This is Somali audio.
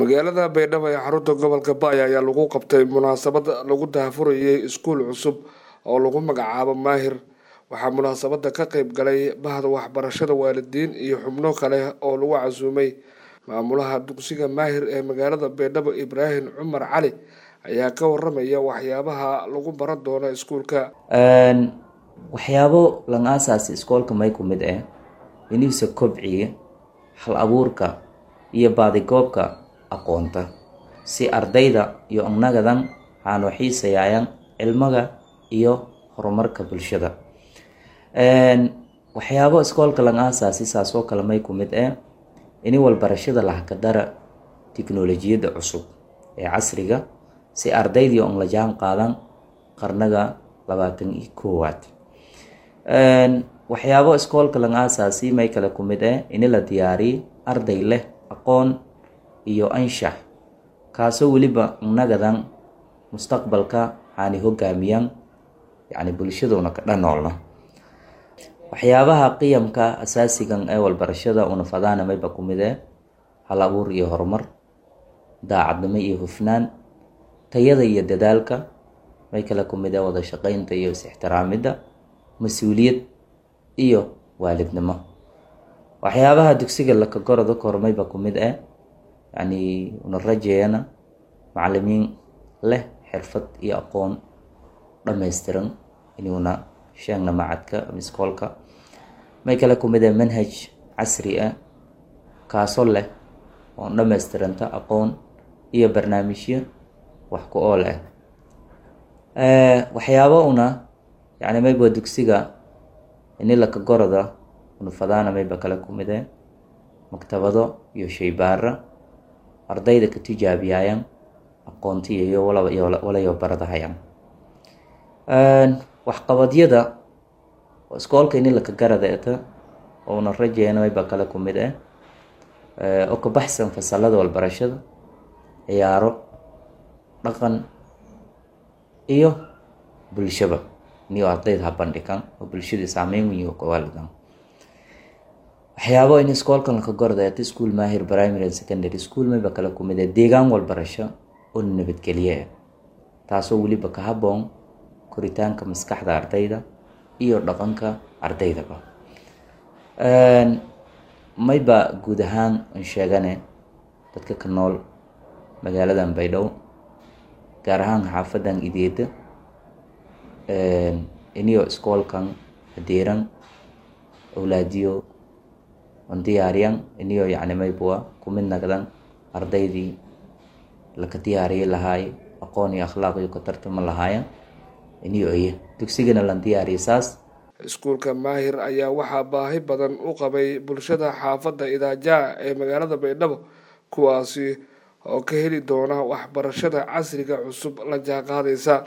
magaalada baydhabo ee xarunta gobolka baaya ayaa lagu qabtay munaasabad lagu daahfurayay iskuul cusub oo lagu magacaabo maahir waxaa munaasabada ka qeyb galay bahda waxbarashada waalidiin iyo xubno kale oo lagu casuumay maamulaha dugsiga maahir ee magaalada baydhabo ibraahim cumar cali ayaa ka waramaya waxyaabaha lagu baran doono iskuulka waxyaabo lan aasaasi iskoolka may ku mid ah iniisa kobciya hal abuurka iyo baadigoobka aqoonta si ardayda iyo annagadan aanu xiisayaayan cilmaga iyo horumarka bulshada waxyaabo iskoolka lan aasaasi saasoo kale may ku mid ah ini walbarashada lahakadara tiknolojiyadda cusub ee casriga si ardaydii on la jaan qaadan qarnaga labaatan iyo koowaad waxyaabo iskoolka lang aasaasi may kale ku mid ah ini la diyaariyo arday leh aqoon iyo anshax kaasoo weliba nagadan mustaqbalka aani hogaamiyaan yani bulshaduna ka dhanoolna waxyaabaha qiyamka asaasigan ee walbarashada una fadaana mayba ku mid ah hal abuur iyo horumar daacadnimo iyo hufnaan tayada iyo dadaalka may kale ku mid ah wada shaqeynta iyo is-ixtiraamidda mas-uuliyad iyo waalidnimo waxyaabaha dugsiga lakagoroda kormayba ku mid ah yani una rajeeyana macalimiin leh xirfad iyo aqoon dhammaystiran inuuna sheegna macadka miskoolka may kale ku mid ah manhaj casri ah kaasoo leh oon dhammaystiranta aqoon iyo barnaamijyo wax ku ool ah waxyaabo una yani mayba dugsiga ini lakagoroda una fadaana mayba kale ku mid ah maktabado iyo shaybaara ardayda ka tijaabiyaayan aqoontiya iyo walayo baradahayaan waxqabadyada iskoolka ini lakagarada eta ouna rajeena mayba kale ku mid ah oo ka baxsan fasalada walbarashada ciyaaro dhaqan iyo bulshaba iniyo ardayda ha bandhigan oo bulshadii saameyn weyn kawaalidan waxyaabo in iskoolkan lakagorda eta school maahir primary and secondary school mayba kale ku mid ah deegaan walbarasho oo nabadgelye ah taasoo weliba ka haboon koritaanka maskaxda ardayda iyo dhaqanka ardaydaba mayba guud ahaan an sheegane dadka ka nool magaaladan baydhabo gaar ahaan xaafadan ideeda iniyo iskoolkan hadeeran awlaadiyo on diyaariyan iniyo yani maybua kumid nagdan ardaydii laka diyaariyi lahaay aqoon iyo akhlaaq iyo ka tartama lahaayan iniyo iyo dugsigana lan diyaariya saas iskuulka maahir ayaa waxaa baahi badan u qabay bulshada xaafadda idaajaa ee magaalada baydhabo kuwaasi oo ka heli doona waxbarashada casriga cusub la jaanqaadaysa